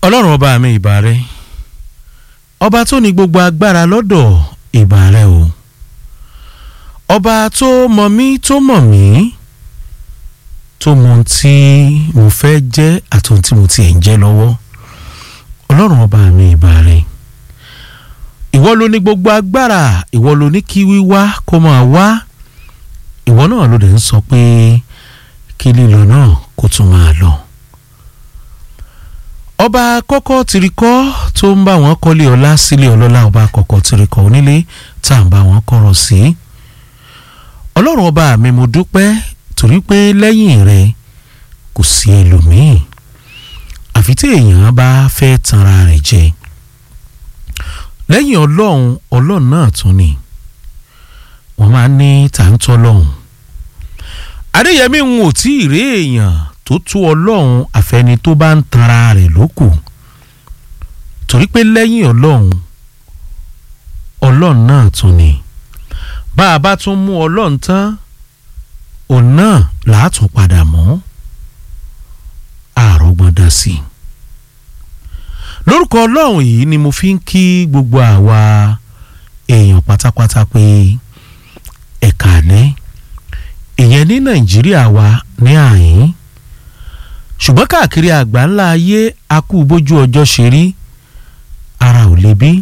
ọlọ́run ọba mi ìbà rẹ ọba tó ní gbogbo agbára lọ́dọ̀ ìbà rẹ o ọba tó mọ̀ mí tó mọ̀ mí tó mọ̀ ohun tí mo fẹ́ jẹ́ àti ohun tí mo tiẹ̀ ń jẹ́ lọ́wọ́ ọlọ́run ọba mi ìbà rẹ ìwọ ló ní gbogbo agbára ìwọ ló ní kí wíwá kó máa wá ìwọ náà ló dẹ̀ ń sọ pé kí lílọ náà kó tún máa lọ ọba kọ́kọ́ tirikọ́ tó ń bá wọn kọ́lé ọlá sílé ọlọ́lá ọba kọ́kọ́ tirikọ́ onílé tá à ń bá wọn kọ́rọ̀ sí. ọlọ́run ọba mi mo dúpẹ́ torí pé lẹ́yìn rẹ kò sí ẹlòmíì àfi tí èèyàn bá fẹ́ tanra rẹ̀ jẹ. lẹ́yìn ọlọ́run ọlọ́run náà tún ni wọ́n máa ń ní tàǹtọ́ lọ́hùn. adéyẹmí ń ò tí ì rí èèyàn tó tú ọlọ́run àfẹni tó bá ń tanra rẹ̀ lókù torí pé lẹ́yìn ọlọ́run ọlọ́run náà tún ni bá a bá tún mú ọlọ́run tán òun náà làátún padà mọ́ àrọ́gbọ́n dá sí i lórúkọ ọlọ́run yìí ni mo fi ń kí gbogbo àwa èèyàn pátápátá pé ẹ̀ka àlẹ́ ìyẹn ní nàìjíríà wa ní àyín ṣùgbọ́n káàkiri àgbà ńlá ayé akú bójú ọjọ́ ṣe rí ara ò lè bí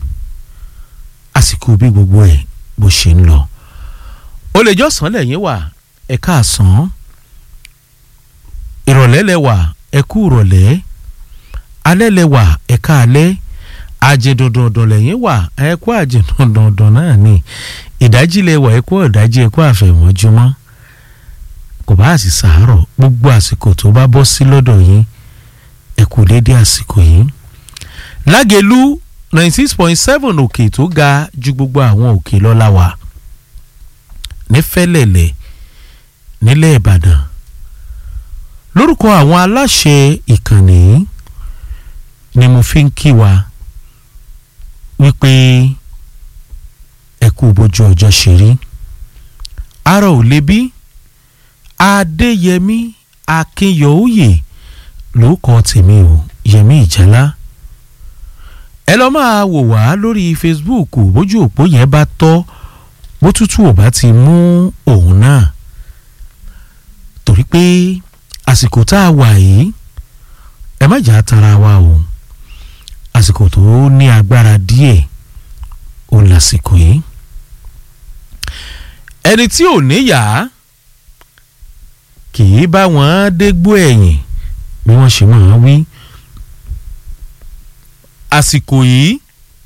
àsìkò bí gbogbo ẹ̀ bó ṣe ń lọ. ó lè jọ́sàn lẹ́yìn wà ẹ káàsán ìrọ̀lẹ́ lẹ́wà ẹ kú ìrọ̀lẹ́ alẹ́ lẹ́wà ẹ káalẹ́ àjẹdọ̀dọ̀dọ̀ lẹ́yìn wà ẹ kú àjẹdọ̀dọ̀dọ̀ náà ni ìdájí lẹ́wà ẹ kú ìdájí ẹ kú àfẹ̀mọ́júmọ́ kò bá sì sàárọ̀ gbogbo àsìkò tó bá bọ́ sí lọ́dọ̀ yín ẹ kú dédé àsìkò yìí. lágẹ̀lú ninety six point seven òkè tó ga ju gbogbo àwọn òkè lọ́la wa ní fẹ́lẹ̀lẹ̀ nílẹ̀ ìbàdàn lórúkọ àwọn aláṣẹ ìkànnì ni mo fi ń kí wa wípé ẹ kú bójú ọjọ́ ṣe rí ara ò le bí adéyẹmí akínyọ̀ọ́yè ló kọ tèmi o yẹmí ìjálá ẹ lọ máa wò wá lórí facebook bójú òpó yẹn bá tọ́ bó tútù ò bá ti mú òun náà torí pé àsìkò tá a wà yìí ẹ má jà tara wa o àsìkò tó ní agbára díẹ̀ òun lásìkò yìí ẹni tí ò níyàá kì í bá wọn dégbò ẹ̀yìn bí wọ́n ṣe máa wí. àsìkò yìí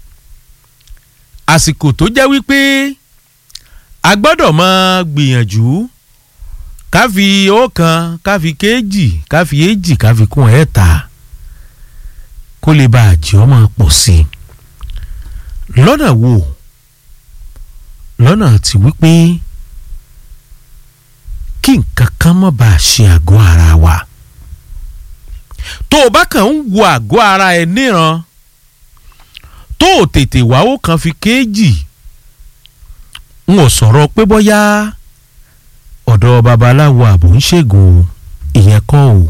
àsìkò tó jẹ́ wípé a gbọ́dọ̀ máa gbìyànjú ká fi ọ̀kan ká fi kéjì ká fi èjì ká fi kún ẹ̀ta kó lè bá àjẹ́ ọmọ pọ̀ sí i lọ́nà wo lọ́nà tí wípé kí nǹkan kan má bàa ṣe àgọ́ ara wa tó o bá kàn ń wo àgọ́ ara ẹ níran tó o tètè wá ó kàn fi kéèjì n ò sọ̀rọ̀ pé bóyá ọ̀dọ̀ babaláwo àbò ń ṣègùn ìyẹn kọ́ o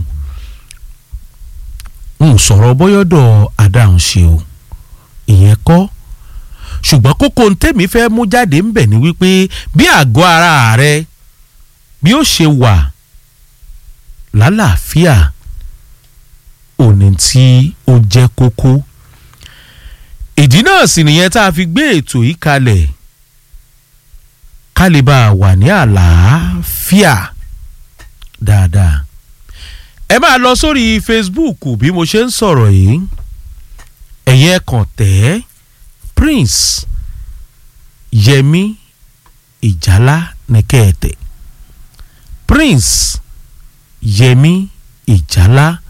n ò sọ̀rọ̀ bóyọ́dọ̀ adáhùnṣe o ìyẹn kọ́ ṣùgbọ́n kókó ntẹ́mi fẹ́ mú jáde ń bẹ̀ ni wípé bí àgọ́ ara rẹ bí ó ṣe wà lálàáfíà òní tí ó jẹ́ kókó ìdí náà sì nìyẹn tá a fi gbé ètò yìí kalẹ̀ ká lè bá a wà ní àlàáfíà dáadáa ẹ máa lọ sórí Facebook bí mo ṣe ń sọ̀rọ̀ yìí ẹ̀yẹ kàn tẹ́ Prince Yẹmí Ìjálá nìkẹ́ẹ̀tẹ̀ Prince Yẹmí Ìjálá